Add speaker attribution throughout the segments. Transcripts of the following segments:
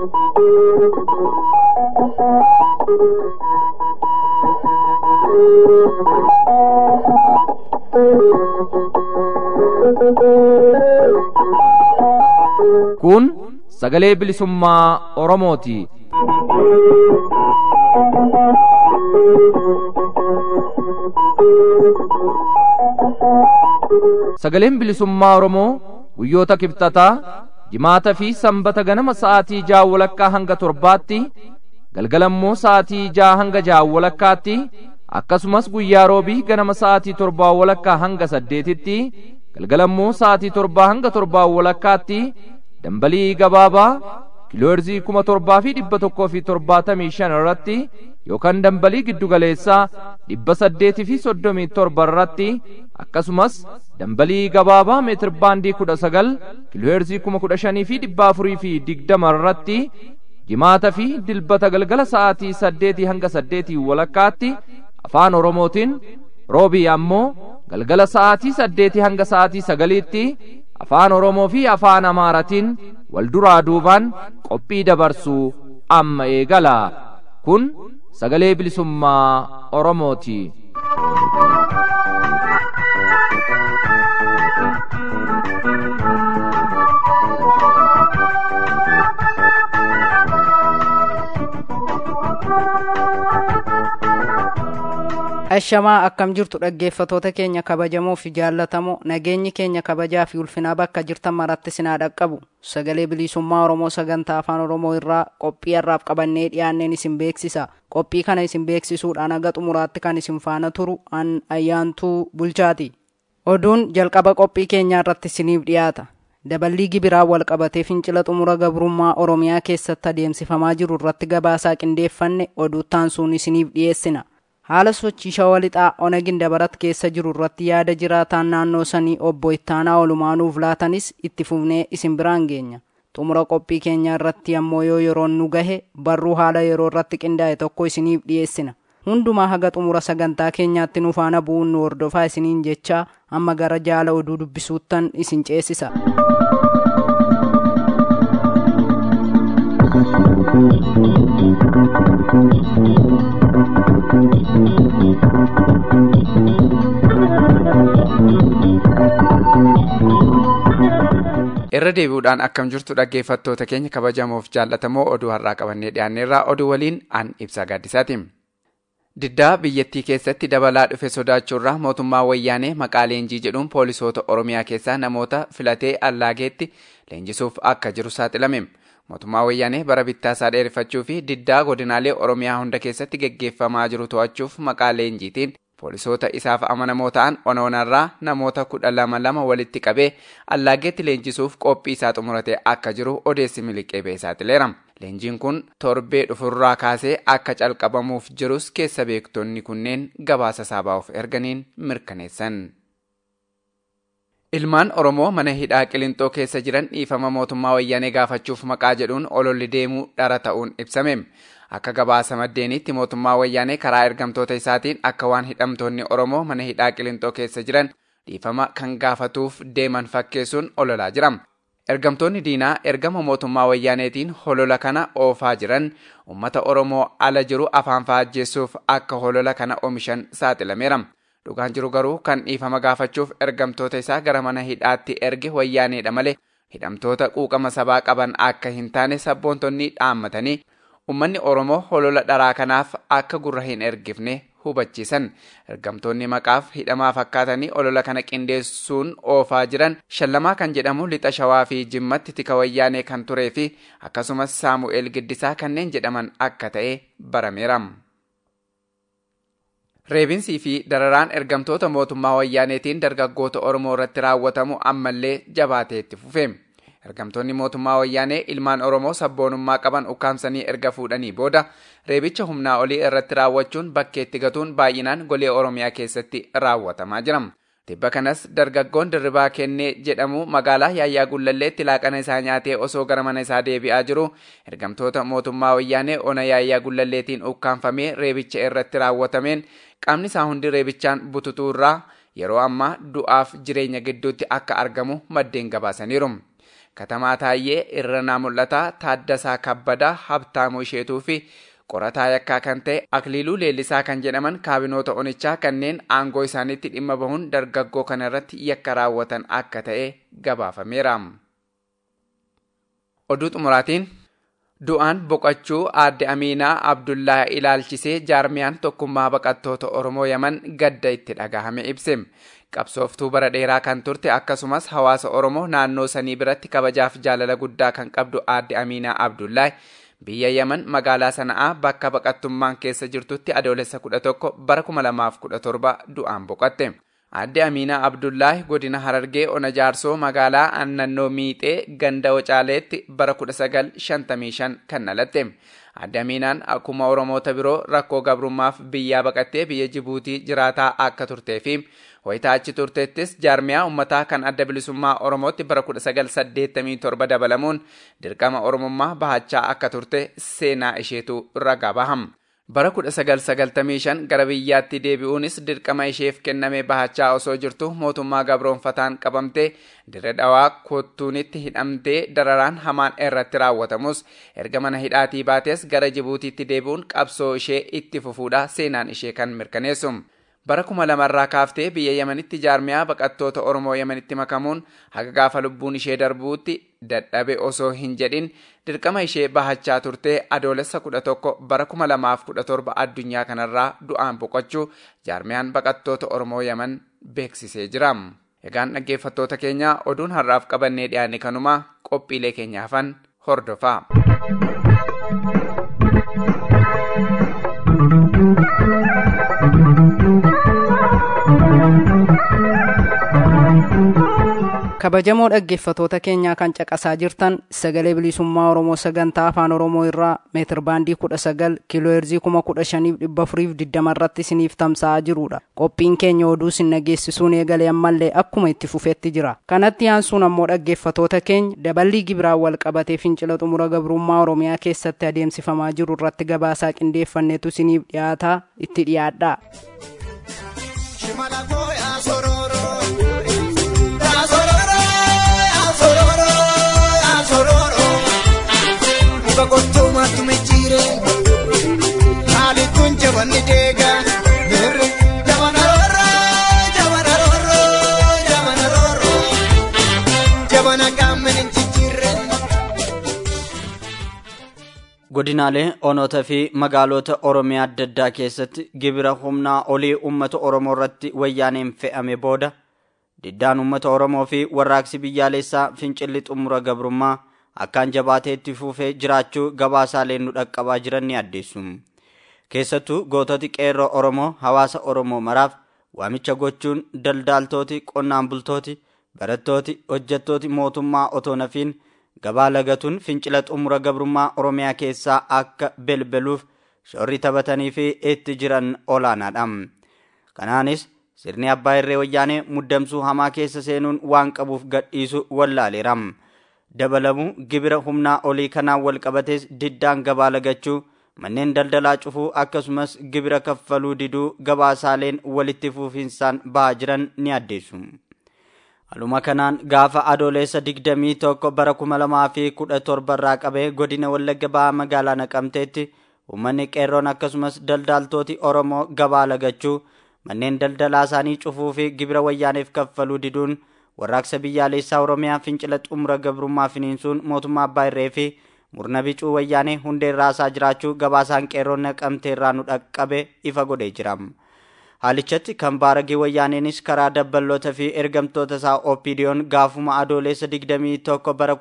Speaker 1: Kun sagalee bilisummaa Oromooti. Sagaleen bilisummaa Oromoo guyyoota kibxataa jimaata fi sanbata ganama sa'aatii ja'a walakkaa hanga torbaatti galgalammoo sa'aatii ja'a hanga ja'a walakkaatti akkasumas guyyaa roobii ganama sa'aatii torbaa walakkaa hanga saddeetitti galgalammoo sa'aatii torbaa hanga torbaa walakkaatti dambalii gabaabaa kiilooherzii kuma torbaa fi dhibba tokkoo fi torbaatamii shan irratti yookaan dambalii giddugaleessaa dhibba saddeetii fi soddomii torba irratti akkasumas dambalii gabaabaa meetir baandii kudha sagal kiilooherzii kuma kudha shanii fi dhibba afurii fi digdama irratti jimaata fi dilbata galgala sa'aatii saddeetii hanga saddeetii walakkaatti afaan oromootiin roobii ammoo galgala sa'aatii saddeetii hanga sa'aatii sagaliitti afaan oromoo fi afaan amaaratiin wal duraa duubaan qophii dabarsuu amma eegala kun sagalee bilisummaa oromooti.
Speaker 2: Ashamaa akkam jirtu dhaggeeffatoota keenya kabajamoo fi jaallatamoo nageenyi keenya kabajaa fi ulfinaa bakka jirtan maratti sinaa dhaqqabu sagalee bilisummaa Oromoo sagantaa afaan Oromoo irraa qophii har'aaf qabannee dhiyaanneen isin beeksisa qophii kana isin beeksisuudhaan haga xumuraatti kan isin faana turu an ayyaantuu bulchaati oduun jalqaba qophii keenyaa irratti isiniif dhiyaata daballii gibiraa wal qabatee fincila xumura gabrummaa Oromiyaa keessatti adeemsifamaa jiru irratti gabaasaa qindeeffanne oduuttaan sun isiniif dhiyeessina. haala sochii shawaa lixaa onagin dabarat keessa jiru irratti yaada jiraataan naannoo sanii obbo Ittaanaa Olumaanuuf laatanis itti fufnee isin biraan geenya. Xumura qophii keenya irratti ammoo yoo yeroon nu gahe barruu haala yeroo irratti qindaa'e tokko isiniif dhiyeessina. Hundumaa haga xumura sagantaa keenyaatti nu faana bu'uun nu hordofaa isiniin jechaa amma gara jaala oduu dubbisuuttan isin ceesisa.
Speaker 3: irra deebi'uudhaan akkam jirtu dhaggeeffattoota keenya kabajamoof jaallatamoo oduu har'aa qabannee dhiyaanneerraa oduu waliin an ibsaa gaaddisaati. Diddaa biyyattii keessatti dabalaa dhufe sodaachuurraa mootummaa wayyaanee maqaa leenjii jedhuun poolisoota Oromiyaa keessaa namoota filatee allaageetti leenjisuuf akka jiru saaxilame. Mootummaa wayyaanee bara bittaasaa dheereffachuu fi diddaa godinaalee Oromiyaa hunda keessatti geggeeffamaa jiru to'achuuf maqaa leenjiitiin poolisoota isaaf amanamoo ta'an onoonarraa namoota kudha lama lama walitti qabee allaageetti leenjisuuf qophii isaa xumuratee akka jiru odeessi miliqee ba'ee saaxileera. Leenjiin kun torbee dhufurraa kaasee akka calqabamuuf jirus keessa beektonni kunneen gabaasa saabaa'uuf erganiin mirkaneessan. Ilmaan Oromoo mana hidhaa Qilintoo keessa jiran dhiifama mootummaa wayyaanee gaafachuuf maqaa jedhuun ololli deemuu dhara ta'uun ibsame. Akka gabaasa maddeenitti mootummaa wayyaanee karaa ergamtoota isaatiin akka waan hidhamtoonni Oromoo mana hidhaa Qilintoo keessa jiran dhiifama kan gaafatuuf deeman fakkeessuun ololaa jira. Ergamtoonni diinaa ergama mootummaa wayyaaneetiin holola kana oofaa jiran uummata Oromoo ala jiru afaan faajjeessuuf akka holola kana oomishan saaxilameera. Dhugaan jiru garuu kan dhiifama gaafachuuf ergamtoota isaa gara mana hidhaatti erge wayyaaneedha malee hidhamtoota quuqama sabaa qaban akka hin taane sabboontonni dhaammatanii ummanni Oromoo holola dharaa kanaaf akka gurra hin ergifne hubachiisan. Ergamtoonni maqaaf hidhamaa fakkaatanii olola kana qindeessuun oofaa jiran shallamaa kan jedhamu lixa shawaa fi jimmatti tika wayyaanee kan turee fi akkasumas saamu'eel giddisaa kanneen jedhaman akka ta'e barameera. Reebinsii fi dararaan ergamtoota mootummaa wayyaaneetiin dargaggoota Oromoo irratti raawwatamu ammallee jabaatee itti fufe. Ergamtoonni mootummaa wayyaanee ilmaan Oromoo sabboonummaa qaban ukkaamsanii erga fuudhanii booda reebicha humnaa olii irratti raawwachuun bakkeetti gatuun baay'inaan golee Oromiyaa keessatti raawwatamaa jira. Tibba kanas dargaggoon dirribaa kennee jedhamu magaalaa Yaayyaa Gullalleetti laaqana isaa nyaatee osoo gara mana isaa deebi'aa jiru ergamtoota mootummaa wayyaanee ona Yaayyaa Gullalleetiin ukkaanfamee reebicha irratti raawwatameen qaamni isaa hundi reebichaan bututuurraa yeroo ammaa du'aaf jireenya gidduutti akka argamu maddeen gabaasaniiru. Katamaa Taayyee, Irranaa Mul'ataa, Taaddasaa Kabbadaa, Habtaamuu Isheetuu fi qorataa yakkaa kan ta'e Akliiluu Leellisaa kan jedhaman kaabinoota onichaa kanneen aangoo isaaniitti dhimma bahuun dargaggoo kana irratti yakka raawwatan akka ta'e gabaafameera. Oduu xumuraatiin du'aan boqochuu aadde Amiinaa Abdullaa ilaalchisee jaarmiyaan tokkummaa baqattoota Oromoo Yaman gadda itti dhagahame ibse. Qabsooftuu bara dheeraa kan turte akkasumas hawaasa Oromoo naannoo sanii biratti kabajaaf jaalala guddaa kan qabdu aadde Amiinaa Abdullaa biyya Yaman magaalaa Sana'aa bakka baqattummaan keessa jirtutti adoolessa 11 bara 2017 du'aan boqotte. Aadde Amiinaa Abdullaahi godina Harargee Ona Jaarsoo magaalaa Annannoo Miixee ganda Wacaaleetti bara 1955 kan dhalatte. Aadde Amiinaan akkuma Oromoota biroo rakkoo gabrummaaf biyyaa baqattee biyya Jibuutii jiraataa akka turtee fi wayitaa achi turteettis jaarmiyaa uummataa kan adda bilisummaa Oromootti bara 1987 dabalamuun dirqama Oromummaa bahachaa akka turte seenaa isheetu ragaa baham. Bara 1995 gara biyyaatti deebi'uunis dirqama isheef kenname bahachaa osoo jirtu mootummaa gabroonfataan qabamtee dirre dhawaa kottuunitti hidhamtee dararaan hamaan irratti raawwatamus erga mana hidhaatii baates gara Jibuutiitti deebi'uun qabsoo ishee itti fufuudha seenaan ishee kan mirkaneessu. Bara kuma lamarraa kaaftee biyya Yemenitti jaarmiyaa baqattoota Oromoo Yemenitti makamuun haga gaafa lubbuun ishee darbuutti dadhabe osoo hin jedhin dirqama ishee bahachaa turtee adoolessa kudha tokko bara kuma lamaaf kudha torba addunyaa kanarraa du'aan boqochuu jaarmiyaan baqattoota Oromoo Yemen beeksisee jira. Egaan dhaggeeffattoota keenya oduun har'aaf qabannee dhiyaanne kanuma qophiilee keenyaafan hordofaa.
Speaker 2: kabajamoo dhaggeeffatoota keenyaa kan caqasaa jirtan sagalee bilisummaa oromoo sagantaa afaan oromoo irraa meetir baandii kudha sagal kiilooheerzii kuma kudha shaniif dhibba afuriif digdama irratti isiniif tamsa'aa jirudha qophiin keenya oduu isin dhageessisuun eegalee ammallee akkuma itti fufetti jira kanatti aansuun ammoo dhaggeeffatoota keenya daballii gibiraan wal qabatee fincila xumura gabrummaa oromiyaa keessatti adeemsifamaa jiru irratti gabaasaa qindeeffanneetu isiniif dhiyaataa itti dhiyaadhaa.
Speaker 4: muka kottuu mattume jiire haali kun jabanni deega mirri jabana roorro jabana roorro jabana roorro jabana qaamni hin jijjiirre.
Speaker 5: godinaalee onoota fi magaalota oromiyaa adda addaa keessatti gibira humnaa olii uummata oromoo irratti wayyaaneen fe'ame booda diddaan uummata oromoo fi warraaqsi biyyaalessaa fincilli xumura gabrummaa akkaan jabaatee itti fufee jiraachuu gabaasaalee nu dhaqqabaa jiran ni addeessu. Keessattuu goototi qeerroo Oromoo hawaasa Oromoo maraaf waamicha gochuun daldaaltooti qonnaan bultooti barattooti hojjettooti mootummaa otoo nafiin gabaa lagatuun fincila xumura gabrummaa Oromiyaa keessaa akka belbeluuf shoorri taphatanii fi itti jiran olaanaadha. Kanaanis sirni abbaa irree wayyaanee muddamsuu hamaa keessa seenuun waan qabuuf gadhiisu wallaaleera. dabalamu gibira humnaa olii kanaan wal qabates diddaan gabaa lagachuu manneen daldalaa cufuu akkasumas gibira kaffaluu diduu gabaasaaleen walitti fufinsaan bahaa jiran ni addeessu. Haluma kanaan gaafa adoolessa digdamii tokko bara kuma lamaa fi kudha torba irraa qabee godina Wallagga bahaa magaalaa Naqamteetti uummanni qeerroon akkasumas daldaaltooti Oromoo gabaa lagachuu manneen daldalaa isaanii cufuu fi gibira wayyaaneef kaffaluu diduun warraaqsa biyyaalessaa oromiyaa fincila xumura gabrummaa finiinsuun mootummaa abbaa irree fi murna bicuu wayyaanee hundee raasaa jiraachuu gabaasaan qeerroon naqamtee irraa nu dhaqqabe ifa godhee jira. Haalichatti kan baaragee wayyaaneenis karaa dabballoota fi ergamtoota isaa OPDO'n gaafuma adoolessa 21 bara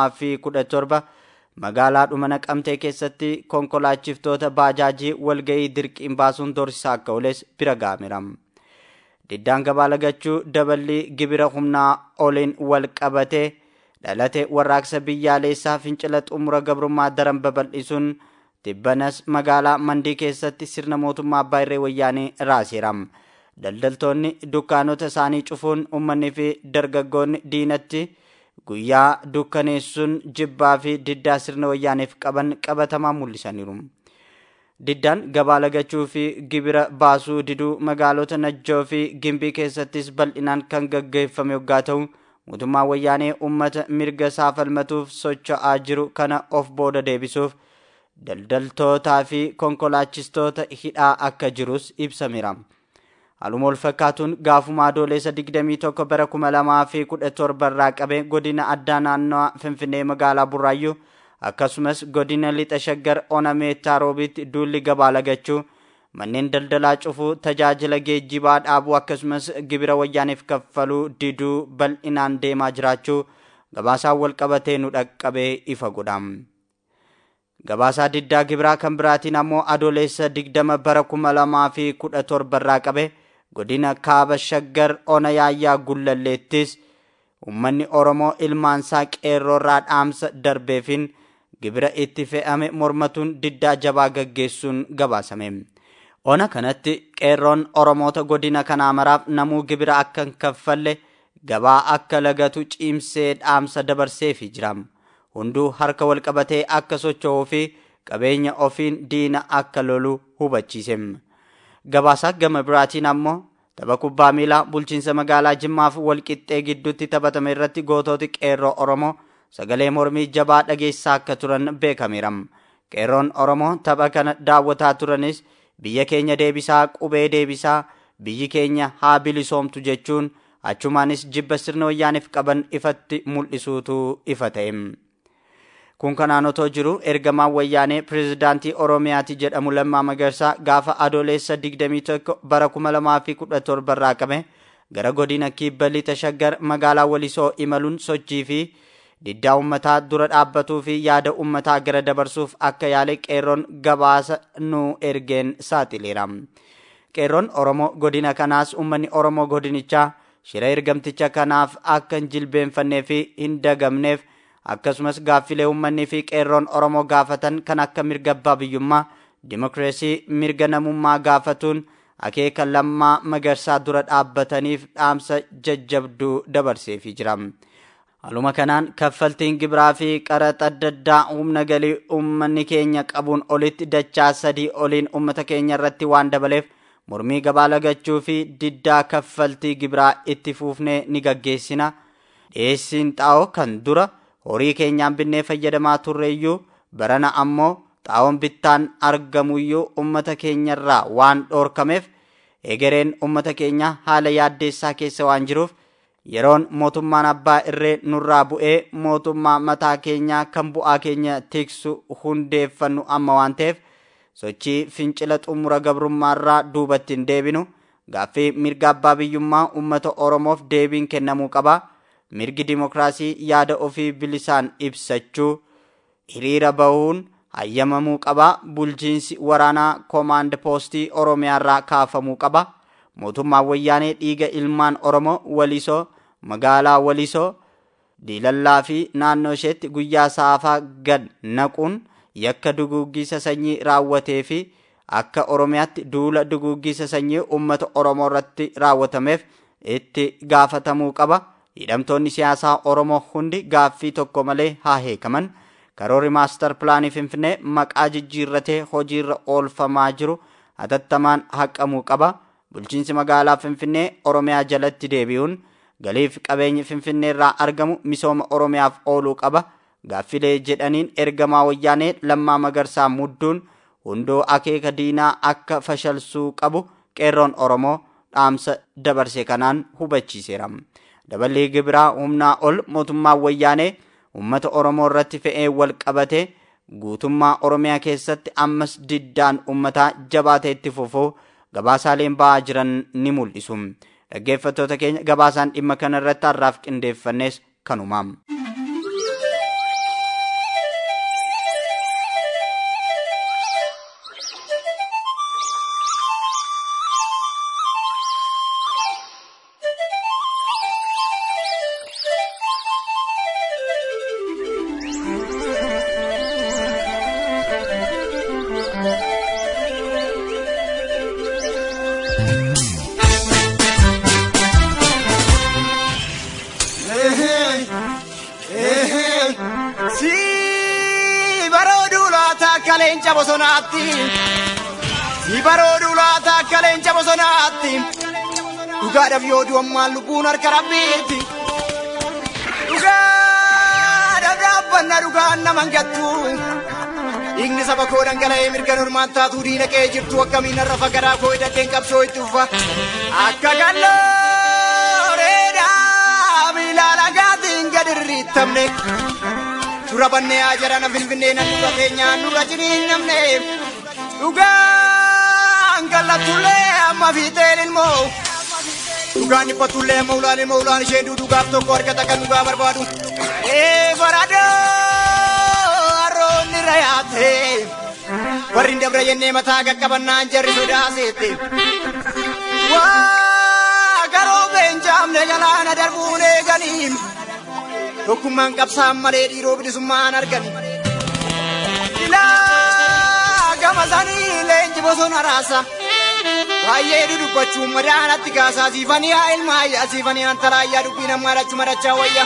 Speaker 5: 2017 magaalaa dhuma naqamtee keessatti konkolaachiftoota baajaajii walga'ii dirqiin baasuun dorsisaa akka ooles bira ga'ameera. diddaan gabaa lagachuu daballii gibira humnaa oliin wal qabatee dhalate warraaqsa biyyaalessaa fincila xumura gabrummaa daran babal'isuun tibbanas magaalaa mandii keessatti sirna mootummaa abbaa irree wayyaanee raaseera. Daldaltoonni dukkaanota isaanii cufuun uummanni fi dargaggoonni diinatti guyyaa dukkaneessuun jibbaa fi diddaa sirna wayyaaneef qaban qabatamaa mul'isaniiru. diddaan gabaa lagachuu fi gibira baasuu diduu magaalota najjoo fi gimbii keessattis bal'inaan kan gaggeeffame yoggaa ta'u mootummaa wayyaanee ummata mirga isaa falmatuuf socho'aa jiru kana of booda deebisuuf daldaltootaa fi konkolaachistoota hidhaa akka jirus ibsameera. Haaluma wal fakkaatuun gaafuma adoolessa 21 bara 2017 irraa qabee godina addaa naannoo Finfinnee magaalaa Burraayyuu akkasumas godina lixa shaggar ona meettaa roobitti duulli gabaa lagachuu manneen daldalaa cufuu tajaajila geejjibaa dhaabuu akkasumas gibira wayyaaniif kaffaluu diduu bal'inaan deemaa jiraachuu gabaasaan wal qabatee nu dhaqqabee ifa godha. Gabaasaa diddaa gibiraa kan biraatiin ammoo adoolessa 20 bara 2017 irraa qabe godina kaaba shaggar ona yaayyaa gullalleettis ummanni oromoo ilmaansaa qeerroorraa dhaamsa darbeefin gibira itti fe'ame mormatuun diddaa jabaa gaggeessuun gabaasame. Ona kanatti qeerroon oromoota godina kanaa maraaf namuu gibira akka hin kaffalle gabaa akka lagatu ciimsee dhaamsa dabarseefi jira. Hunduu harka wal qabatee akka socho'uu fi qabeenya ofiin diina akka lolu hubachiise. Gabaasaa gama biraatiin ammoo tapha kubbaa miilaa bulchiinsa magaalaa Jimmaaf walqixxee gidduutti taphatame irratti gootooti qeerroo Oromoo sagalee mormii jabaa dhageessaa akka turan beekameera. Qeerroon Oromoo tapha kana daawwataa turanis biyya keenya deebisaa qubee deebisaa biyyi keenya haa bilisoomtu jechuun achumaanis jibba sirna wayyaaniif qaban ifatti mul'isuutu ifa ta'e. Kun kanaan otoo jiru ergamaan wayyaanee pirezidaantii Oromiyaati jedhamu Lammaa Magarsaa gaafa adoolessa 21 bara 2017 irraa qabe gara godina kibba lixa shaggar magaalaa Walisoo imaluun sochii fi diddaa uummataa dura dhaabbatuu fi yaada uummataa gara dabarsuuf akka yaale qeerroon gabaasa nu ergeen saaxileera. Qeerroon Oromoo godina kanaas uummanni Oromoo godinichaa shira ergamticha kanaaf akka hin jilbeenfannee fi hin dagamneef akkasumas gaaffilee uummanni fi qeerroon Oromoo gaafatan kan akka mirga abbaa biyyummaa, dimokiraasii, mirga namummaa gaafatuun akeeka lammaa magarsaa dura dhaabbataniif dhaamsa jajjabduu dabarseefii jira. Haaluma kanaan kaffaltiin gibiraa fi qaraxa adda addaa humna galii uummanni keenya qabuun olitti dachaa sadii oliin uummata keenya irratti waan dabaleef mormii gabaa lagachuu fi diddaa kaffaltii gibiraa itti fuufnee ni gaggeessina. Dhiyeessiin xaa'oo kan dura horii keenyaan binnee fayyadamaa turreeyyuu barana ammoo xaa'oon bittaan argamuyyuu uummata keenyarraa waan dhoorkameef egereen uummata keenya haala yaaddeessaa keessa waan jiruuf yeroon mootummaan abbaa irree nurraa bu'ee mootummaa mataa keenyaa kan bu'aa keenya tiksu hundeeffannu amma waan ta'eef sochii fincila xumura gabrummaarraa duubatti hin deebinu gaaffii mirga abbaa biyyummaa uummata oromoof deebiin kennamuu qaba mirgi dimokiraasii yaada ofii bilisaan ibsachuu hiriira bahuun hayyamamuu qaba bulchiinsi waraanaa koomaand poostii oromiyaarraa kaafamuu qaba mootummaan wayyaanee dhiiga ilmaan oromoo walisoo magaalaa walisoo diilallaa fi naannoo isheetti guyyaa saafaa gad naquun yakka duguuggisa sanyii raawwatee fi akka oromiyaatti duula duguuggisa sanyii uummata oromoo irratti raawwatameef itti gaafatamuu qaba hidhamtoonni siyaasaa oromoo hundi gaaffii tokko malee haa hiikaman karoorri maastar pilaanii finfinnee maqaa jijjiirratee hojiirra oolfamaa jiru hatattamaan haqamuu qaba bulchiinsi magaalaa finfinnee oromiyaa jalatti deebi'uun galiif qabeenyi finfinnee irraa argamu misooma oromiyaaf ooluu qaba gaaffilee jedhaniin ergamaa wayyaanee lammaa magarsaa mudduun hundoo akeeka diinaa akka fashalsuu qabu qeerroon oromoo dhaamsa dabarse kanaan hubachiiseera dabalii gibiraa humnaa ol mootummaan wayyaanee ummata oromoo irratti fe'ee wal qabate guutummaa oromiyaa keessatti ammas diddaan ummataa jabaatee itti fufuu gabaasaaleen ba'aa jiran ni mul'isu dhaggeeffattoota keenya gabaasaan dhimma kana irratti har'aaf qindeeffannes kanumaam.
Speaker 4: Si barooduu laata akka leenca bosonaatti. Si barooduu laata akka leenca bosonaatti. Dhugaadhaaf yoo du'ammaan lubbuun harka rabbiitti. dhugaa dabdaabbannaa dhugaan naman gattu dhiigni saba koo dhangala'ee mirga normaan taatuu diina qe'ee jirtu akkamiin har'a fagaraa koo hidhateen qabsoo itti ufa akka gallooreedhaa miilaa lagaatiin gad irriittamne dura bannee haa jarana finfinnee nan dura keenyaan dura jiriin namne dhugaan gallattullee amma fiixeen ilmoo dhugaan dhiphatullee amma ulaan ilmoo ulaan isheen duudugaaf tokko argata kan dhugaa barbaadu ee baradoo harroonni rayaate warri hin dabra jennee mataa qaqqabannaan jarri sodaaseette waa garoo beenjaamne jalaana darbuun eeganiin tokkummaan qabsaan malee dhiiroo bilisummaan argan ilaa gama sanii leenji bosona raasa baay'ee dudubbachuun madaanatti kaasaa siifanii haa ilmaayyaa siifanii antaraayyaa dubbiin ammaa dhachu madachaa wayya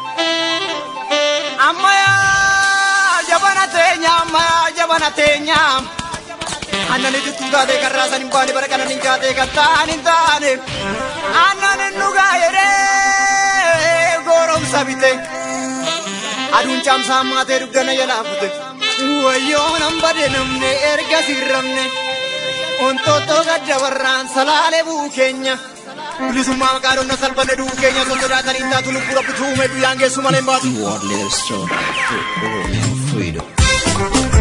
Speaker 4: ammayaa jabana teenya ammayaa jabana teenya annani dittuu taatee kan raasan hin baane bara kanan hin kaatee kan ta'an hin taane annan hin dhugaa jedhee gooromsa bite aduun caamsaa maatee dugdana jalaa fute wayyoo nan bade namne erga sirramne ontoottoo gadda warraan salaalee buu keenya bilisummaa maqaa dhonna salphanne du'uu keenya osoo sodaatanii hin taatu lubbuu rabbi tuume guyyaan geessu malee hin baatu.
Speaker 6: What little story for Oromian freedom.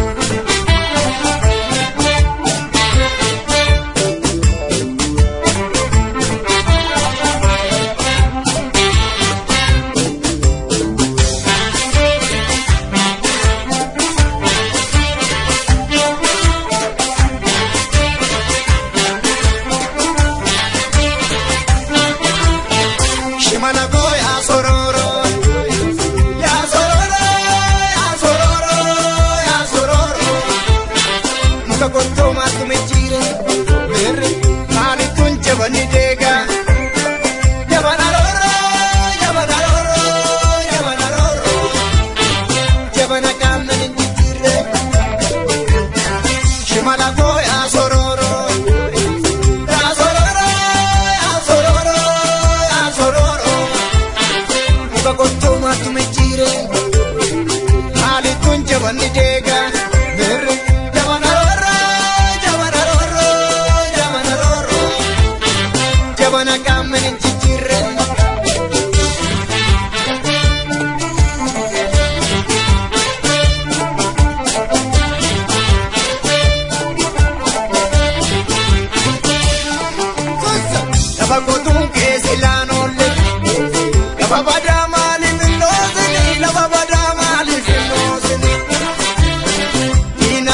Speaker 4: Shimala go ya sororo, ya sororo, ya sororo, ya sororo. Muka kotto matu mechire, berre, kani tunche bani dega. Jabana roro, jabana roro, jabana roro. Jabana kamna ninjire. Shimala go ya sororo, ya sororo, ya sororo, ya sororo. muka kottuma tumechire hali kun jabanni deega mirri jabana rorro jabana rorro jabana rorro jabana kammenin jijjirre lafa qotuun keessa ilaan oolle lafa badaa maaliif hin dhoosini lafa badaa maaliif hin dhoosini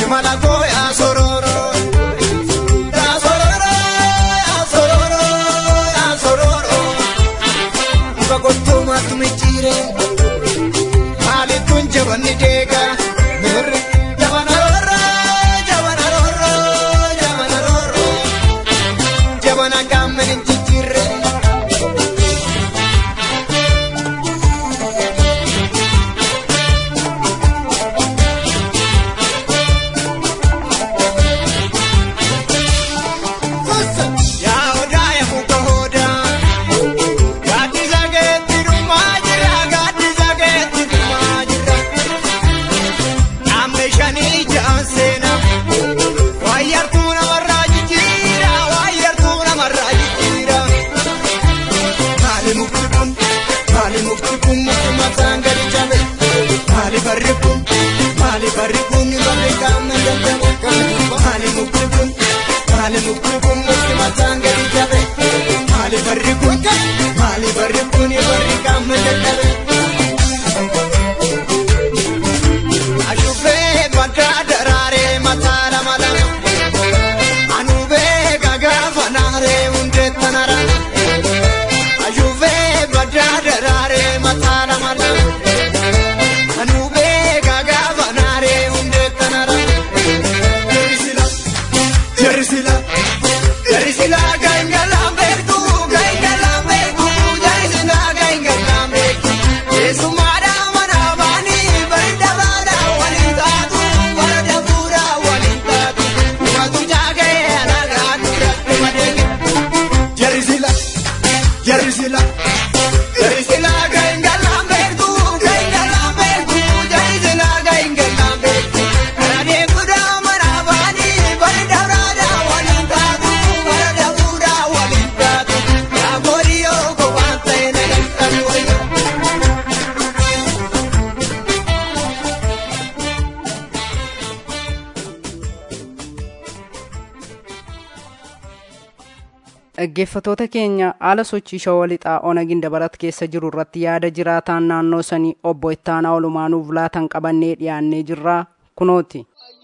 Speaker 4: imala koo yaa sororo. Yaa sororo, yaa sororo, yaa sororo. Muka kottuu maaltu michiire? Maalittuun jabanni deega? Mirri jabana rorro, jabana rorro, jabana rorro. Jabana gaamman hin jijjiirre. Yaa odaa yaa muka odaa. Gaaddisa keetti dhumaa jira, gaaddisa keetti dhumaa jira. Dhaabni shanii ja'an seena. Waayyartuu namarraa jijjiira, waayyartuu namarraa jijjiira. Maali mukti kun, maali mukti kun mukti mataan gadi cabe. Maali barri kun, maali barri kun barri qaama dadhabe. Maali mukti kun, maali mukti kun mukti mataan gadi cabe. Maali barri kun, maali barri kun barri qaama dadhabe. Ashufee baddaa daraaree mataa lama lama. Anubee gagaafa naaree hundee tanara. Ashufee baddaa daraaree mataa lama lama. Anubee gagaafa naaree hundee tanara. Jerisila, jerisila, jerisila gaingalaan beektu, gaingalaan beektu, jerisila gaingalaan beektu. Keessumaadha mana baanii bareeda baadha waliin taatu, bareeda fuudha waliin taatu. Uumatu jaagee alagaa dura dhuma deege. Jerisila, jerisila, jerisila gaingalaan beektu, gaingalaan beektu, jerisila gaingalaan beektu. Kana deemuudha mana baanii bareeda baadha waliin taatu, bareeda fuudha waliin taatu. Yaa boodiyoo kophaan ta'e na galtan wayya.
Speaker 2: Dhaggeeffattoota keenya haala sochii shawaa lixaa onagin dabarat keessa jiru irratti yaada jiraataan naannoo sanii obbo Ittaanaa Olumaanuuf laatan qabannee dhiyaannee jirra kunooti.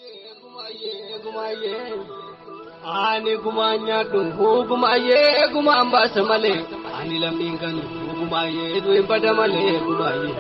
Speaker 7: Ani gumaan nyaadhu hugumaayee gumaan baasa malee ani lammiin kan hugumaayee du'in bada malee gumaayee.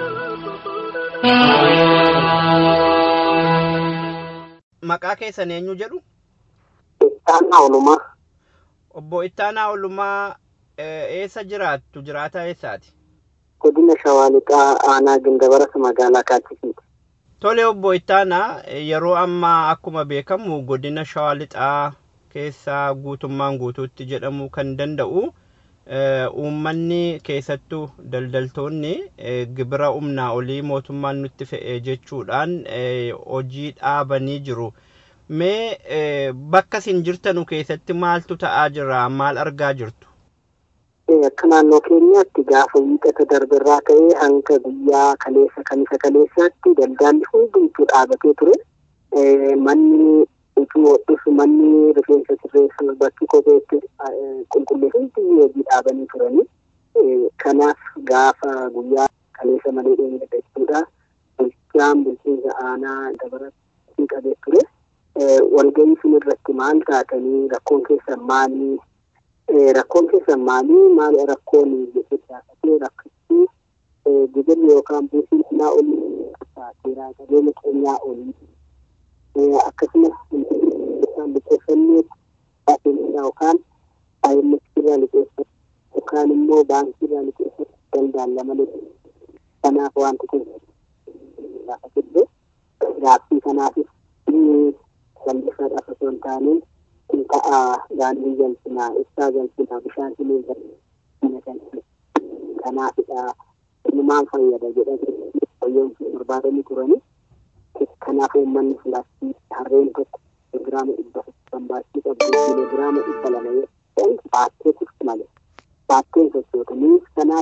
Speaker 8: Maqaa keessan eenyu jedhu?
Speaker 9: Ittaanaa Olumaa
Speaker 8: Obbo Ittaanaa Olumaa eh, eessa jiraattu? Jiraataa eessaati?
Speaker 9: godina Shawaa Lixaa aanaa Gindabaras magaalaa Kaachisiiti.
Speaker 8: Tole obbo Ittaanaa eh, yeroo ammaa akkuma beekamu godina Shawaa Lixaa keessaa guutummaan guutuutti jedhamuu kan danda'u eh, uummanni keessattuu daldaltoonni eh, gibira humnaa olii mootummaan nutti fe'e jechuudhaan eh, hojii dhaabanii jiru. Mee eh, bakka isin jirtanu keessatti maaltu ta'aa jira? Maal argaa jirtu?
Speaker 9: Eh, Akka naannoo keenyaatti gaafa wiixata darbirraa ka'ee hanga guyyaa kaleessa kamisa kaleessaatti daldaalli hundumtuu dhaabatee ture. Eh, Manni utuu hodhus manni rifeensa sirreessu bakki kopheetti eh, qulqulleessu hundi hojii dhaabanii turani. Eh, Kanaaf gaafa guyyaa kaleessa malee dheengada jechuudha. Bulchaan bulchiinsa aanaa dabaratti qabee ture. Eh, Walgahii sun irratti maal taatanii rakkoon keessan maalii Eh, rakkoon keessan maalii maali rakkoon jedhee gaafatee rakkichi eh, gibirri yookaan buusiin humnaa olii seeraa qabeenya keenyaa olii Eh, akkasumas isaan liqeeffannee baaseensaa yookaan IMF irraa liqeeffatu yookaan immoo baankii irraa liqeeffatu danda'alla malee kanaaf wanti kun gaafatee gaaffii kanaafis inni bal'ifaadhaaf osoo hin taane kun ta'a daandii galchinaa ibsaa galchinaa bishaan siniin galchinaa kanaafidha inni maal fayyada jedhanii fayyoomsuu barbaadanii turani kanaaf uummanni filaastii harreen tokko kiloogiraama dhibba kan baachuu qabdu kiloogiraama dhibba lama yoo ta'an baattee turti malee baatteen sochootanii kanaaf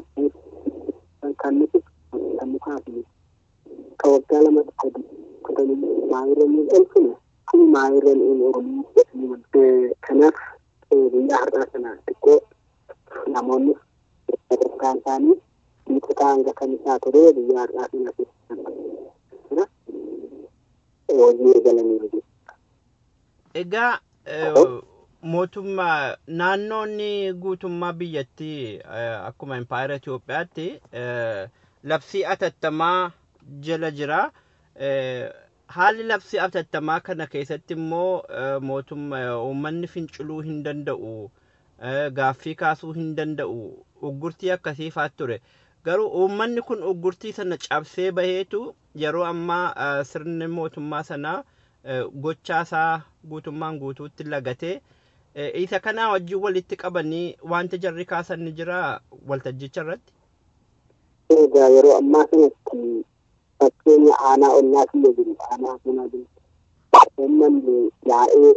Speaker 9: kan nuti kan mukaafii ka waggaa lama sadi kutanii maayiranii dhalchine kun maayiranii olii kanaaf guyyaa har'aa kana xiqqoo namoonni sadarkaan isaanii miixataa hanga kan isaa ture guyyaa har'aa kana keessa hojii eegalaniiru jechuudha.
Speaker 8: Egaa eh, mootummaa naannoonni guutummaa biyyattii eh, akkuma impaayera Itoophiyaatti eh, labsii atattamaa jala jira. Eh, Haalli labsii atattamaa kana keessatti immoo eh, mootummaa uummanni finciluu hin danda'u. eh, Gaaffii kaasuu hin danda'u. Uggurtii akkasii fa'aa ture. Garuu uummanni kun uggurtii sana cabsee baheetu yeroo ammaa eh, sirni mootummaa sanaa eh, gochaa isaa guutummaan guutuutti lagatee eh, isa kanaa wajjin walitti qabanii wanti jarri kaasan ni jira waltajjicha irratti.
Speaker 9: Egaa yeroo ammaa kanatti fakkeenya aanaa ollaa kiyya jiru aanaa kanaa jiru. Uummanni yaa'ee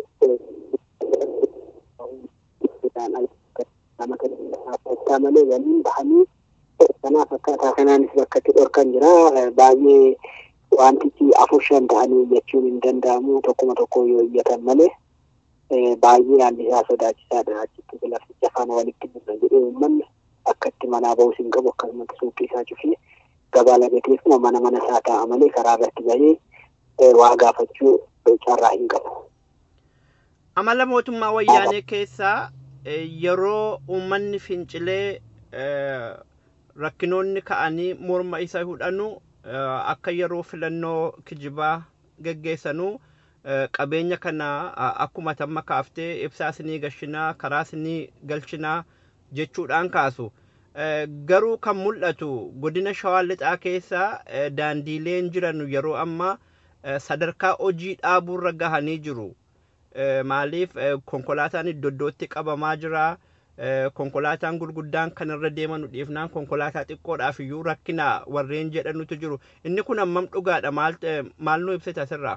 Speaker 9: nama kan malee waliin bahanii kanaaf akkaataa kanaanis bakka itti dhorkan jira baay'ee wantichi afur shan ta'anii jechuun hin danda'amu tokkuma tokko yoo iyyatan malee baay'ee haalli isaa sodaachisaadha achitti lafticha afaan walitti bu'na jedhee uummanni akka itti manaa bahus hin qabu akkasumatti suuqii isaa cufee gabaa lagateefuma mana mana isaa taa'a malee karaa irratti bahee waa gaafachuu carraa hin qabu.
Speaker 8: Amala mootummaa wayyaanee keessaa eh, yeroo uummanni fincilee eh, rakkinoonni ka'anii morma isa hudhanu eh, akka yeroo filannoo kijibaa geggeessanuu eh, qabeenya kana a- akkuma tamma kaaftee ibsaa isinii gashinaa karaa isinii galchinaa jechuudhaan kaasu. Eh, Garuu kan mul'atu godina shawaa lixaa keessa eh, daandiileen jiran yeroo ammaa eh, sadarkaa hojii dhaabuurra gahanii jiru. Eh, maaliif eh, konkolaataan iddoo iddootti qabamaa jira eh, konkolaataan gurguddaan kan irra deemanu dhiifnaan konkolaataa xiqqoodhaaf iyyuu rakkina warreen jedhanutu jiru inni kun hammam dhugaadha maal eh, maal nu ibsita asirraa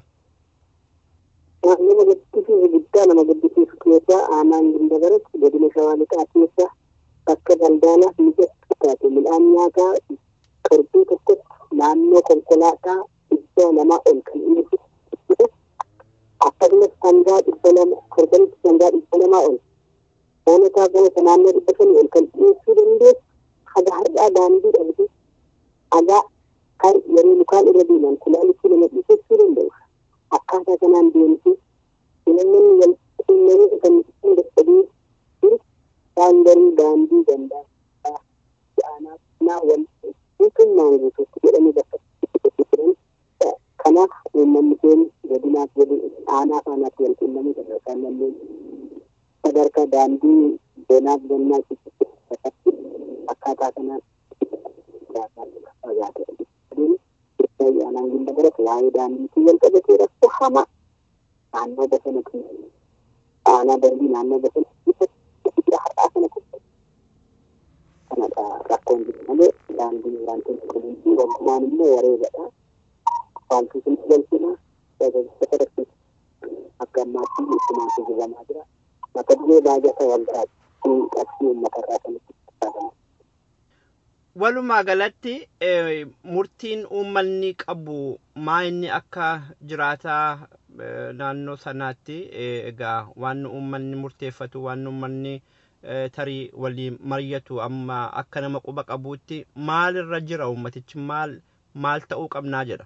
Speaker 9: nama gaddisiisu guddaa nama gaddisiisu keessa aanaan gindabaratti godina shawaa lixaa keessa bakka daldalaaf mijattuu taate midhaan nyaataa torbee tokkotti naannoo konkolaataa dhibba lamaa ol kan inni fudhatu akkasumas sangaa dhibba lama torbanitti sangaa dhibba lamaa ol oonataa ganata naannoo dhibba shanii ol kan dhiyeessuu dandeessu haga har'aa daandii dhabde hagaa kan yeroo lukaan irra deeman kulaalichi nama dhiisessuu danda'u akkaataa kanaan deemtu namni wal quunnamee kan ittiin dadhabee jiru daangarii daandii gandaa aanaa naa wal guutummaan guutuutti jedhamee bakka itti jiran kanaaf uummanni keenya godinaaf godin aanaa faanaatti wal quunnamee sadarkaa manneen sadarkaa daandii bonaaf gannaa keessatti akkaataa kanaan fagaatee aanaan gunda barate waa'ee daandiitii wal qabatee rakkoo hamaa naannoo bosonatti aanaa darbii naannoo bosonatti har'aa kana kubbatu kanadha rakkoon jiru malee daandiin wantoonni kunuunsi walumaan immoo wareegadha wanti sun galchina tajaajiltoota rakkoo akka ammaatti ittinaatti jiramaa jira mata duree baajata waggaatti qabsii uummatarraa kanatti fayyadamu.
Speaker 8: walumaa galatti eh, murtiin uummanni qabu maa inni akka jiraataa eh, naannoo sanaatti eh, egaa waan uummanni murteeffatu waan uummanni eh, tarii waliin mari'atu amma akka nama quba qabuutti maalirra jira uummatichi maal maal ta'uu qabnaa jedha.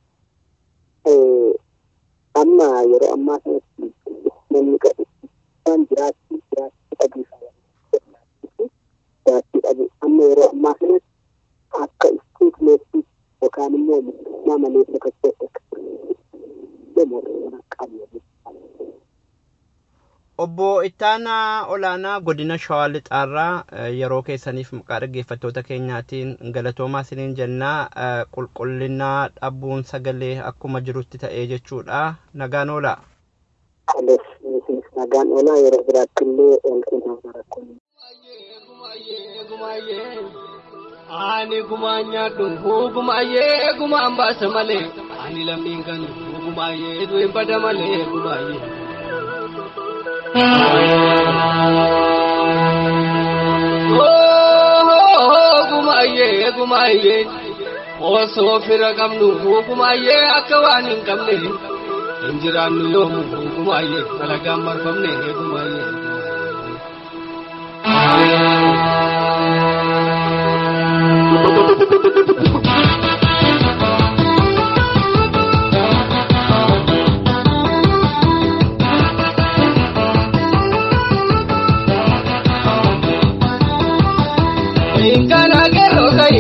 Speaker 9: amma yeroo ammaa kanatti namni qabu waan jiraachuu jiraachuu dhabuusaa jiraachuu dhabu amma yeroo ammaa kanatti akka istiitmeetti yookaan immoo mootummaa malee tokkotti akka mootummaa qabu.
Speaker 8: Obbo Ittaanaa Olaanaa godina Shawaa Lixaarraa eh, yeroo keessaniif maqaa dhaggeeffattoota keenyaatiin galatoomaa isiniin jennaa eh, qulqullinaa dhabuun sagalee akkuma jirutti ta'ee jechuudha nagaan oolaa.
Speaker 9: Ales nagaan oolaa yeroo biraatti illee ol kennaa rakkoon.
Speaker 7: Ani gumaa nyaadhu gumaayee gumaan baasa malee ani lammiin kan gumaayee du'in bada malee gumaayee. Gumaayee gumaayee osoo fira qabnu gumaayee akka waan hin qabne hin jiraannu yoomu gumaayee alagaan marfamne gumaayee.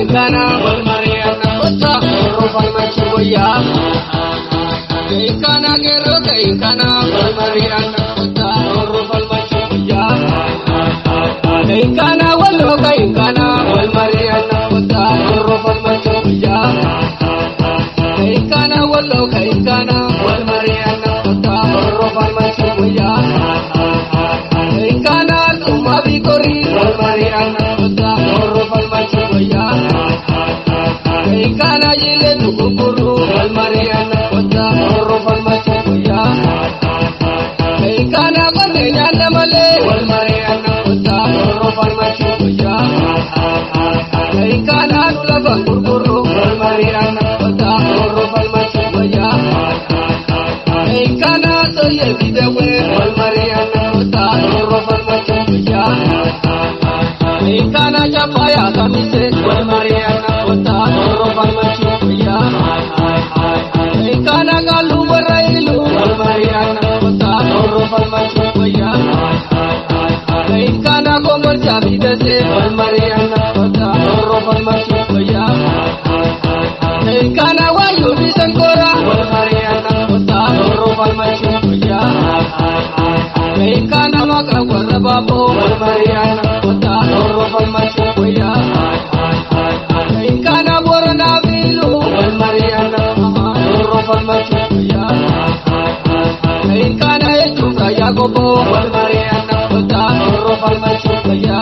Speaker 7: Kainkana wal mari'anna kota Oro falmachi wayya Kainkana gero kainkana wal mari'anna kota Oro falmachi wayya Kainkana wallo kainkana wal mari'anna kota Oro falmachi wayya Kainkana wallo kainkana wal mari'anna kota Oro falmachi wayya Kainkana tuma bikori wal mari'anna kota Oro falmachi wayya Kainkana jile tukukuru wal mari'anna kota Oro falmachi wayya Kainkana kone nyanda male wal mari'anna kota Oro falmachi wayya Kainkana nula bangurkuru wal mari'anna kota Oro falmachi wayya Kainkana soye bidewe wal mari'anna kota Oro falmachi wayya Kainkana chapaya kamise wal mari'anna kota Oro falmachi wayya Kainkana galu barailu wal mari'anna kota Oro falmachi wayya Kainkana gomor jabidase wal mari'anna kota Oro falmachi wayya Kainkana wayu bisankora wal mari'anna kota Oro falmachi wayya Kainkana makra warra babo wal mari'anna kota Oro falmachi wayya Kainkana borona bilu wal mari'anna Oro falmachi wayya Kainkana echuka yagobo wal mari'anna kota Oro falmachi wayya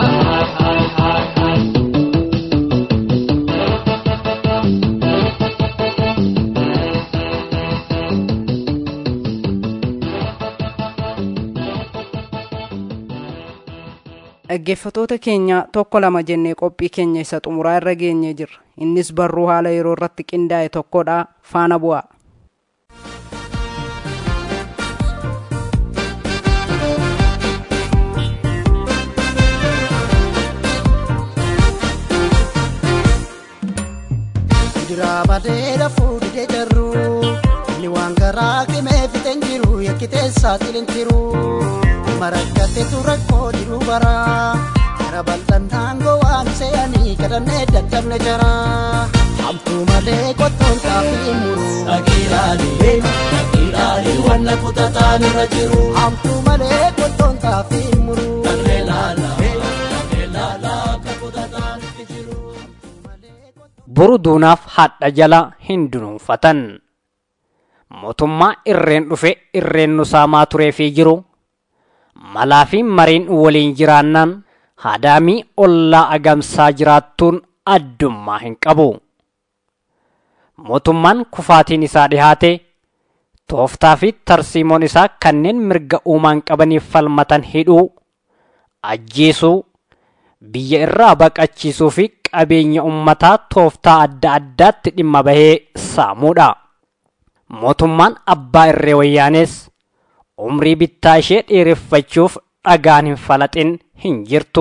Speaker 2: dhaggeeffatoota keenya tokko lama jennee qophii keenya isa xumuraa irra geenye jirra innis barruu haala yeroo irratti qindaa'e tokkodha faana bu'aa
Speaker 10: Kuduraa badeera fuudhee jarru inni waan garaa qimee fixeen jiru yakkitee saaxileen jiru marakkateetu rakkoo jiru bara gara bal'annaan gowaan se'anii kadhannee dadhabne jara hamtuu malee qottoon xaafii muru dhaqiilaalee dhaqiilaalee wanna kutataan irra jiru hamtuu malee qottoon xaafii muru dhaqee laala dhaqee laala akka kutataan itti jiru.
Speaker 11: boru duunaaf hadha jala hin dunuunfatan mootummaa irreen dhufe irreen nu saamaa tureefii jiru malaa fi mariin waliin jiraannaan haadaamii ollaa agamsaa jiraattuun addummaa hin qabu mootummaan kufaatiin isaa dhihaate tooftaa fi tarsiimoon isaa kanneen mirga uumaan qabaniif falmatan hidhuu ajjeesuu biyya irraa baqachiisuu fi qabeenya ummataa tooftaa adda addaatti dhimma bahee saamuudha. Mootummaan abbaa irree wayyaanees umrii bittaa ishee dheereffachuuf dhagaan hin falaxin hin jirtu.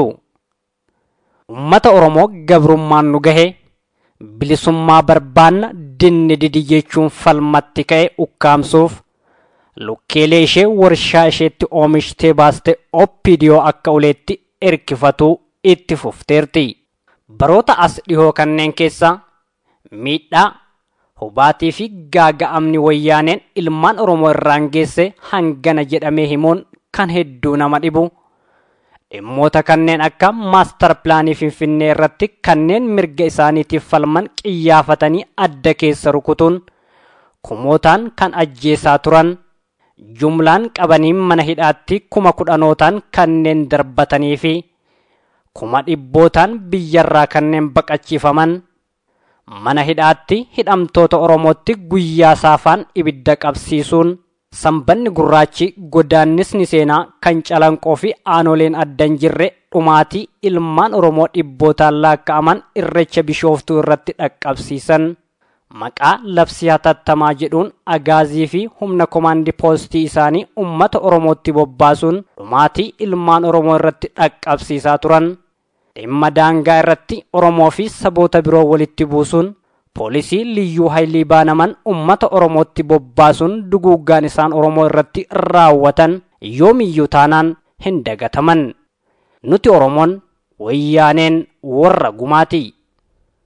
Speaker 11: Ummata Oromoo gabrummaan nu gahe bilisummaa barbaanna dinni didi jechuun falmatti ka'e ukkaamsuuf lukkeelee ishee warshaa isheetti oomishtee baaste oppidiyoo akka uleetti erkifatuu itti fufteerti. baroota as dhihoo kanneen keessa miidhaa hubaatii fi gaaga'amni wayyaaneen ilmaan oromoo irraan geesse hangana jedhamee himuun kan hedduu nama dhibu dhimmoota kanneen akka maastar pilaanii finfinnee irratti kanneen mirga isaaniitiif falman qiyyaafatanii adda keessa rukutuun kumootaan kan ajjeesaa turan jumlaan qabanii mana hidhaatti kuma kudhanootaan kanneen darbatanii fi kuma dhibbootaan biyyarraa kanneen baqachiifaman mana hidhaatti hidhamtoota oromootti guyyaa saafaan ibidda qabsiisuun sanbanni gurraachi godaannisni seenaa kan calanqoo fi aanoleen addan jirre dhumaatii ilmaan oromoo dhibbootaan laakka'aman irrecha bishooftuu irratti dhaqqabsiisan maqaa labsii hatattamaa jedhuun agaazii fi humna komaandi poostii isaanii ummata oromootti bobbaasuun dhumaatii ilmaan oromoo irratti dhaqqabsiisaa turan dhimma daangaa irratti oromoo fi saboota biroo walitti buusuun poolisii liyyuu haayilii baanaman ummata oromootti bobbaasuun duguuggaan isaan oromoo irratti raawwatan yoomiyyuu taanaan hin dagataman nuti oromoon wayyaaneen warra gumaati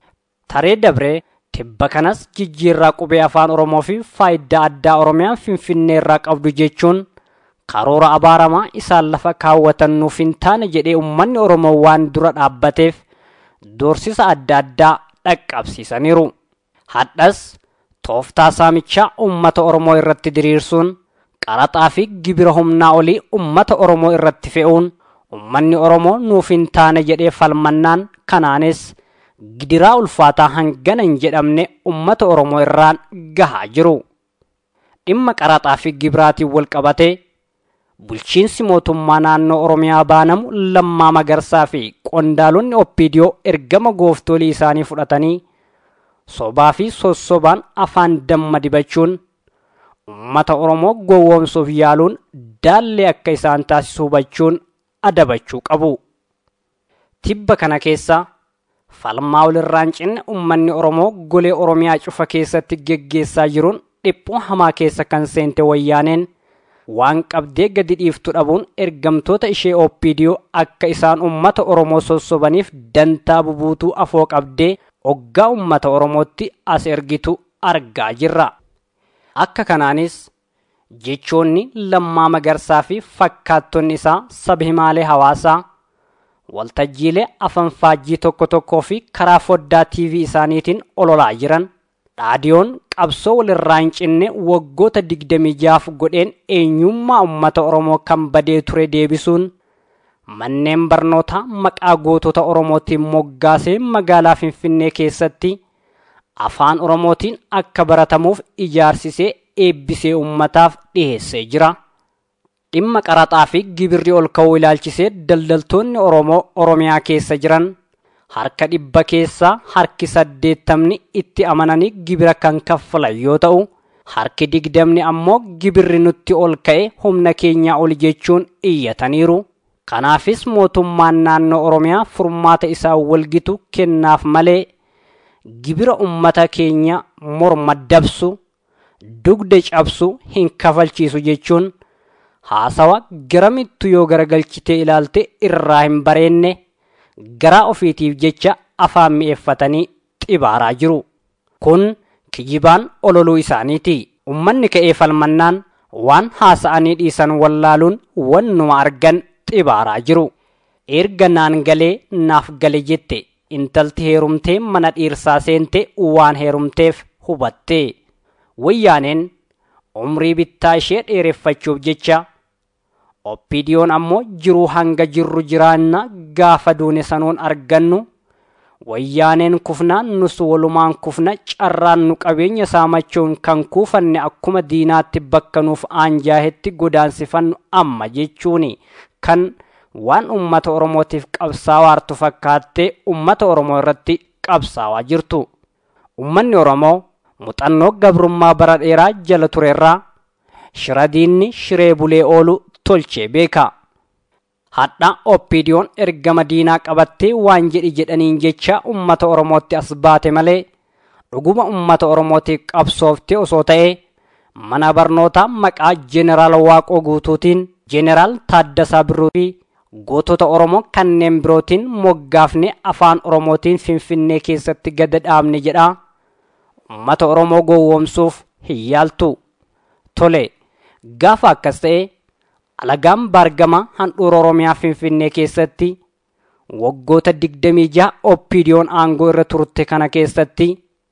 Speaker 11: taree dabree tibba kanas jijjiirraa qubee afaan oromoo fi faayidaa addaa oromiyaan finfinnee irraa qabdu jechuun karoora abaaramaa isaan lafa kaawwatan nuuf hin taane jedhee ummanni oromoo waan dura dhaabbateef doorsisa adda addaa dhaqqabsiisaniiru hadhas tooftaa saamichaa ummata oromoo irratti diriirsuun qaraxaa fi gibira humnaa olii ummata oromoo irratti fe'uun ummanni oromoo nuuf hin taane jedhee falmannaan kanaanis gidiraa ulfaataa hangana hin jedhamne ummata oromoo irraan gahaa jiru dhimma qaraxaa fi gibiraatiin wal qabatee bulchiinsi mootummaa naannoo oromiyaa baanamu lammaa magarsaa fi qondaalonni oppiidiyoo ergama gooftolii isaanii fudhatanii sobaa fi sossobaan afaan damma dibachuun ummata oromoo gowwoomsuuf yaaluun daallee akka isaan taasisu hubachuun adabachuu qabu tibba kana keessa falmaa walirraan cinne ummanni oromoo golee oromiyaa cufa keessatti geggeessaa jiruun dhiphuu hamaa keessa kan seente wayyaaneen waan qabdee gadi dhiiftu dhabuun ergamtoota ishee oppiidiyoo akka isaan ummata oromoo sossobaniif dantaa bubuutuu afoo qabdee oggaa ummata oromootti as ergitu argaa jirra akka kanaanis jechoonni lammaa magarsaa fi fakkaattonni isaa saba himaalee hawaasaa waltajjiilee afanfaajjii tokko tokkoo fi karaa foddaa tiivii isaaniitiin ololaa jiran dhaadiyoon qabsoo walirraa hin cinne waggoota digdamii jaaf godheen eenyummaa ummata oromoo kan badee ture deebisuun manneen barnootaa maqaa gootota oromootiin moggaasee magaalaa finfinnee keessatti afaan oromootiin akka baratamuuf ijaarsisee eebbisee ummataaf dhiheessee jira dhimma qaraxaa fi gibirri ol ka'uu ilaalchisee daldaltoonni oromoo oromiyaa keessa jiran harka dhibba keessaa harki saddeettamni itti amananii gibira kan kaffalan yoo ta'u harki digdamni ammoo gibirri nutti ol ka'e humna keenyaa ol jechuun iyyataniiru kanaafis mootummaan naannoo oromiyaa furmaata isaa walgitu kennaaf malee gibira ummata keenya morma dabsu dugda cabsu hin kafalchiisu jechuun haasawa garamittu yoo garagalchitee ilaalte irraa hin bareenne garaa ofiitiif jecha afaan mi'eeffatanii xibaaraa jiru kun kijibaan ololuu isaaniiti ummanni ka'ee falmannaan waan haasa'anii dhiisan wallaaluun wannuma argan xibaaraa jiru erga naan galee naaf gale jette intalti heerumtee mana dhiirsaa seente waan heerumteef hubatte wayyaaneen umrii bittaa ishee dheereffachuuf jecha oppiidiyoon ammoo jiruu hanga jirru jiraanna gaafa duune sanuun argannu wayyaaneen kufnaan nus walumaan kufna carraan nu qabeenya saamachuun kan kuufanne akkuma diinaatti bakka nuuf aanjaahetti godaansifannu amma jechuuni kan waan ummata oromootiif qabsaawaartu fakkaattee ummata oromoo irratti qabsaawaa jirtu ummanni oromoo muuxannoo gabrummaa bara dheeraa jala turerraa shiradiinni shiree bulee oolu tolchee beeka hadha oppiidiyoon ergama diinaa qabattee waan jedhi jedhaniin jecha ummata oromootti as baate malee dhuguma ummata oromootiif qabsoofte osoo ta'e mana barnootaa maqaa jeeneraal waaqoo guutuutiin jeeneraal taaddasaa birruu fi gootota oromoo kanneen birootiin moggaafne afaan oromootiin finfinnee keessatti gada dhaabne jedha ummata oromoo gowwoomsuuf hin yaaltu tole gaafa akkas ta'e alagaan baargama handhuura oromiyaa finfinnee keessatti waggoota digdamii jaha oppiidiyoon aangoo irra turte kana keessatti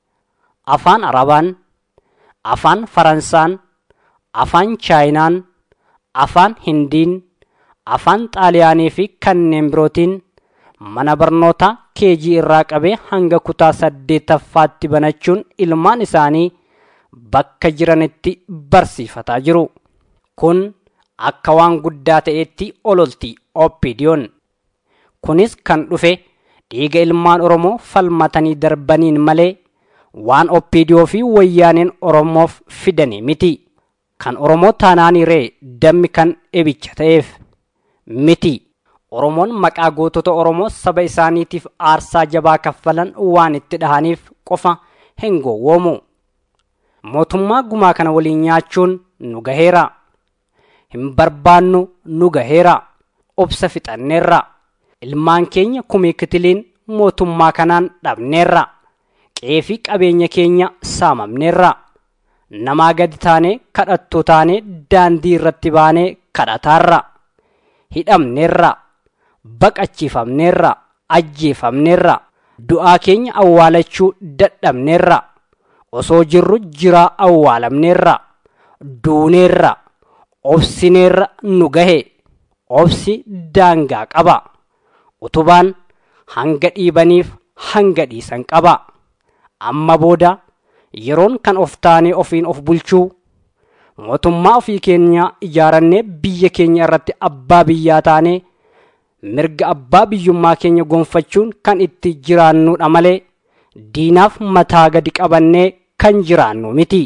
Speaker 11: afaan arabaan afaan faransaan afaan chaayinaan afaan hindiin afaan xaaliyaanii fi kanneen birootiin mana barnootaa keejii irraa qabee hanga kutaa saddeetaffaatti banachuun ilmaan isaanii bakka jiranitti barsiifataa jiru kun akka waan guddaa ta'etti ololti oppiidiyoon kunis kan dhufe dhiiga ilmaan oromoo falmatanii darbaniin malee waan oppiidiyoo fi wayyaaneen oromoof fidanii miti kan oromoo taanaanii ree dammi kan ebicha ta'eef miti oromoon maqaa gootota oromoo saba isaaniitiif aarsaa jabaa kaffalan waan itti dhahaniif qofa hin gowwoomu mootummaa gumaa kana waliin nyaachuun nu gaheera hin barbaannu nu gaheera obsa fixanneerra ilmaan keenya kumii kitiliin mootummaa kanaan dhabneerra qe'ee fi qabeenya keenya saamamneerra namaa gadi taanee kadhattuu taanee daandii irratti baanee kadhataarra hidhamneerra baqachiifamneerra ajjeefamneerra du'aa keenya awwaalachuu dadhabneerra osoo jirru jiraa awwaalamneerra duuneerra obsineerra nu gahe obsi daangaa qaba utubaan hanga dhiibaniif hanga dhiisan qaba amma booda yeroon kan of taanee ofiin of bulchuu mootummaa ofii keenya ijaarannee biyya keenya irratti abbaa biyyaa taanee mirga abbaa biyyummaa keenya gonfachuun kan itti jiraannudha malee diinaaf mataa gadi qabannee kan jiraannu miti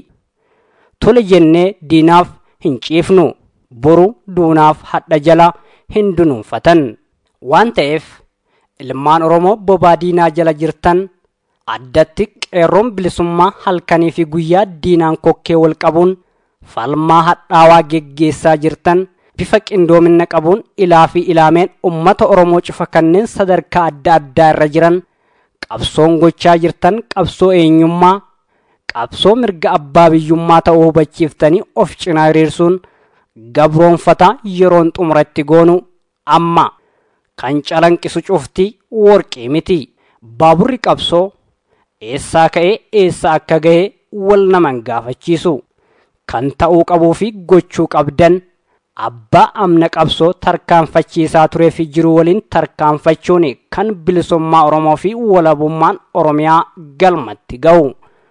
Speaker 11: tole jennee diinaaf hin ciifnu boru duunaaf hadha jala hin dunuunfatan waan ta'eef ilmaan oromoo bobaa diinaa jala jirtan addatti qeerroon bilisummaa halkanii fi guyyaa diinaan kokkee wal qabuun falmaa hadhaawaa geggeessaa jirtan bifa qindoomina qabuun ilaa fi ilaameen ummata oromoo cufa kanneen sadarkaa adda addaa irra jiran qabsoon gochaa jirtan qabsoo eenyummaa qabsoo mirga abbaa biyyummaa ta'uu hubachiiftanii of cinaa hiriirsuun gabroonfataa yeroon xumuratti goonu amma kan calanqisu cufti worqii miti baaburri qabsoo eessaa ka'ee eessa akka gahe wal naman gaafachiisu kan ta'uu qabuu fi gochuu qabdan abbaa amna qabsoo tarkaanfachiisaa turee fi jiru waliin tarkaanfachuun kan bilisummaa oromoo fi walabummaan oromiyaa galmatti ga'u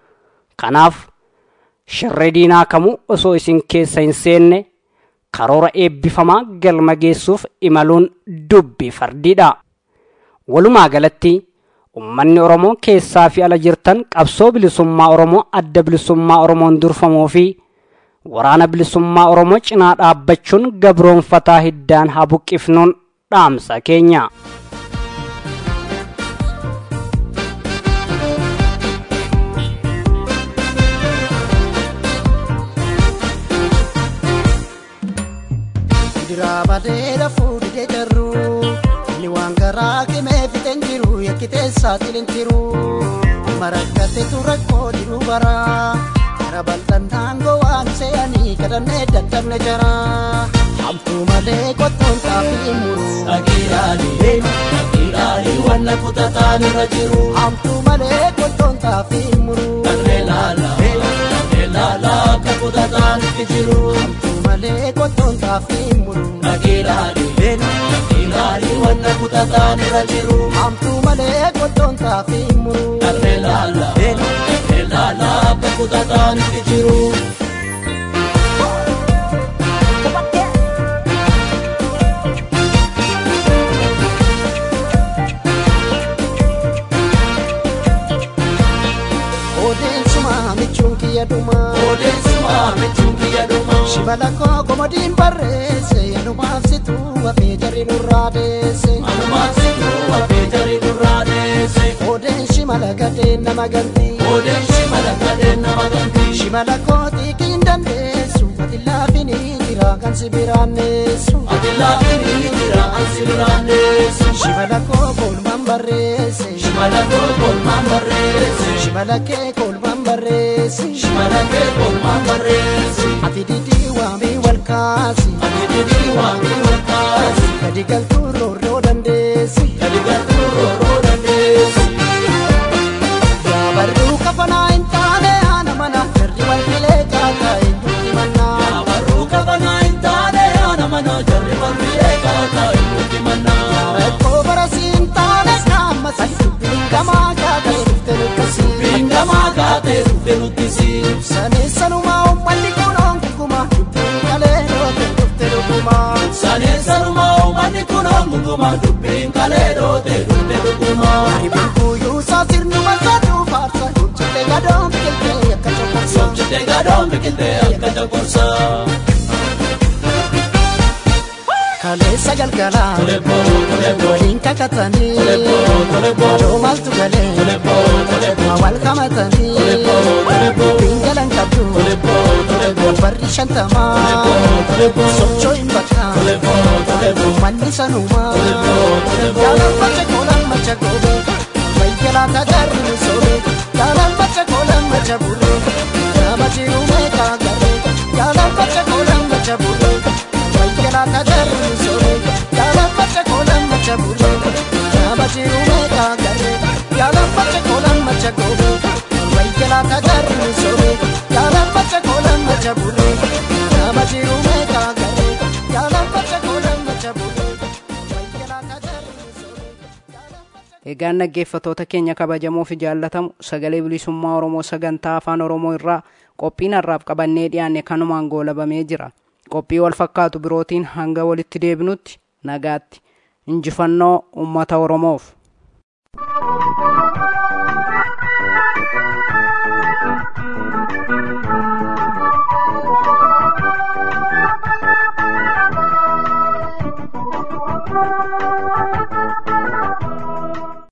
Speaker 11: kanaaf shirri diinaa kamuu osoo isin keessa hin seenne karoora eebbifamaa galma geessuuf imaluun dubbii fardiidha walumaa galatti ummanni oromoo keessaa fi ala jirtan qabsoo bilisummaa oromoo adda bilisummaa oromoon durfamuu fi waraana bilisummaa oromoo cinaa dhaabbachuun gabroonfataa hiddaan haa buqqifnuun dhaamsa keenya.
Speaker 10: Diraa badeera fuudhee jarru inni waan garaa qimee fixeen jiru yakkitee saaxileen jiru marakkateetu rakkoo jiru baraa. Gara bal'annaan gowwaan se'anii kadhannee dadhabne jara. Hamtuu malee qottoon xaafii muru. Dhagiidhaanii dhagiidhaanii wanna kutataan irra jiru. Hamtuu malee qottoon xaafii muru. Dhaglee laala dhaglee laala akka kutataan itti jiru. Hamtuu malee qottoon xaafii muru. Dhagiidhaanii dhagiidhaanii wanna kutataan irra jiru. Hamtuu malee qottoon xaafii muru. Dhaglee laala dhaglee laala akka kutataan itti jiru. Odeessuma michuun kiyya dhuma. Odeessuma michuun kiyya dhuma. Shibala koo komodiin barreesse anumaaf situ hafee jarri nurraa deesse. Anumaaf situ hafee jarri nurraa deesse. Odeen shimala gadeen nama ganti. Odeen shimala gadeen nama ganti. Shimala kooti kiin dandeessu ati laafini jira kan si biraanneessu. Ati laafini jira kan si biraanneessu. Shimala koo koolmaan barreesse. Shimala koo koolmaan barreesse. Shimala kee koolmaan barreesse. Shimala kee koolmaan barreesse. Ati didii waamii wal kaasi. Ati didii waamii wal kaasi. Gadi galtuu roorroo dandeessi. Gadi galtuu roorroo dandeessi. Yaabarruu kafanaa hin taane haana mana jarri wal filee kaataa hin duuti mannaa. Yaabarruu kafanaa hin taane haana mana jarri wal filee kaataa hin duuti mannaa. Rakkoo barasii hin taane naamasi dubbiin gamaa kaatee dhufte nuttisi. Dubbiin gamaa kaatee dhufte nuttisi. Sanii sanumaa uummanni kun onguma dubbiin kalee dhoote dhufte dhuguma. Sanii sanumaa uummanni kun onguma dubbiin kalee dhoote dhufte dhuguma. Haribuun kuyyuu isaa sirnuma saduu faarsa. Sobchite gadoon biqiltee akka coqorsa. Sobchite gadoon biqiltee akka coqorsa. Kaleessa galgala waliin kakatanii adoo maaltu galee wal qamatanii bingalan qabdu barri shantamaa sochoo hin bakka manni sanumaa jaalan macha goolan macha goobe wayyalaa tajaarri soobee. Yaalaan macha koolan macha burree nama jiru meeqa garee Yaalaan macha koolan macha burree wayyalaa kajarri misoomee Yaalaan macha koolan macha burree nama jiru meeqa garee Yaalaan macha koolan macha goobee wayyalaa kajarri misoomee Yaalaan macha koolan macha burree nama jiru meeqa garee Yaalaan macha koolan macha burree wayyalaa kajarri misoomee
Speaker 2: Egaan dhaggeeffatoota keenya kabajamoo fi jaallatamu sagalee bilisummaa Oromoo sagantaa afaan Oromoo irraa qophiin har'aaf qabannee dhiyaanne kanumaan goolabamee jira. Qophii wal fakkaatu birootiin hanga walitti deebinutti nagaatti. Injifannoo uummata Oromoof.